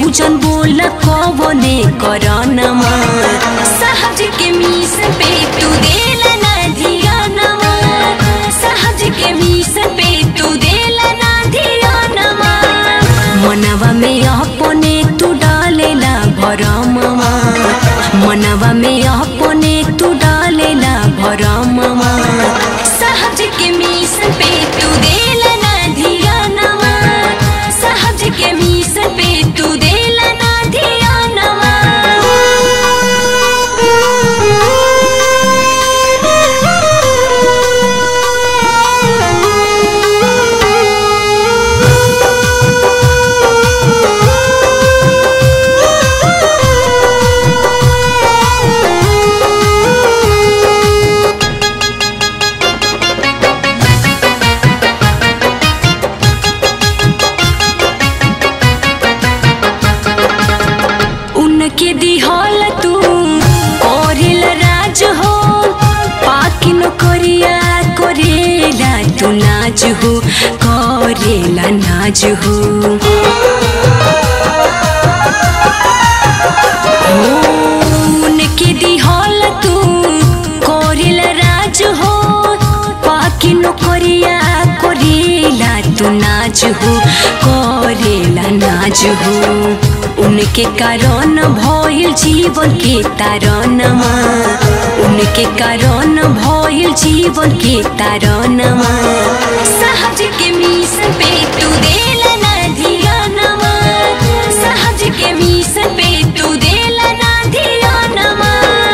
केहू जन बोल कवने करनमा सहज के मीस पे तू देल ना धियानमा सहज के मीस पे तू देल ना धियानमा मनवा में अपने तू डालेला भरममा मनवा में अपने तू डालेला भरममा सहज के मीस पे तू देल ना धियानमा सहज के मीस पे तू देल ना उनके दिहल तू करेल राज हो पाकिन करिया करेला तू नाज हो करेला नाज हो उनके दिहल तू करेल राज हो पाकिन करिया करेला तू नाज हो करेला नाज हो उनके कारण भइल जीवन के तारणमा उनके कारण भइल जीवन के तारणमा सहज के मीस पे तू देल ना धियानमा सहज के मीस पे तू देल ना धियानमा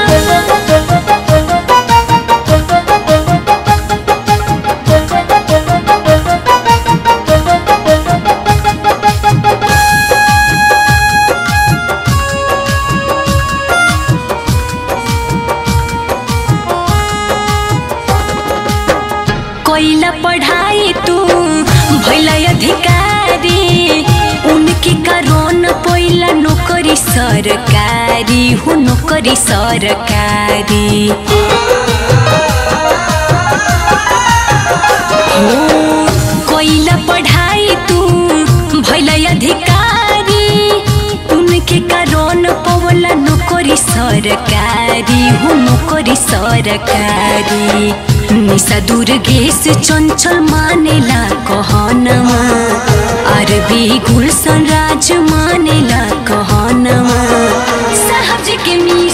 कोइला पढ़ाई तू भैला अधिकारी उनके कारण पहिला नौकरी सरकारी हो नौकरी सरकारी हो कोइला पढ़ाई तू भैला अधिकारी उनके कारण पवला नौकरी सरकारी हो नौकरी सरकारी निशा दुर्गेश चञ्चल मानेला कहनमा अरबी गुलशन राज मानेला कहनमा सहज के मी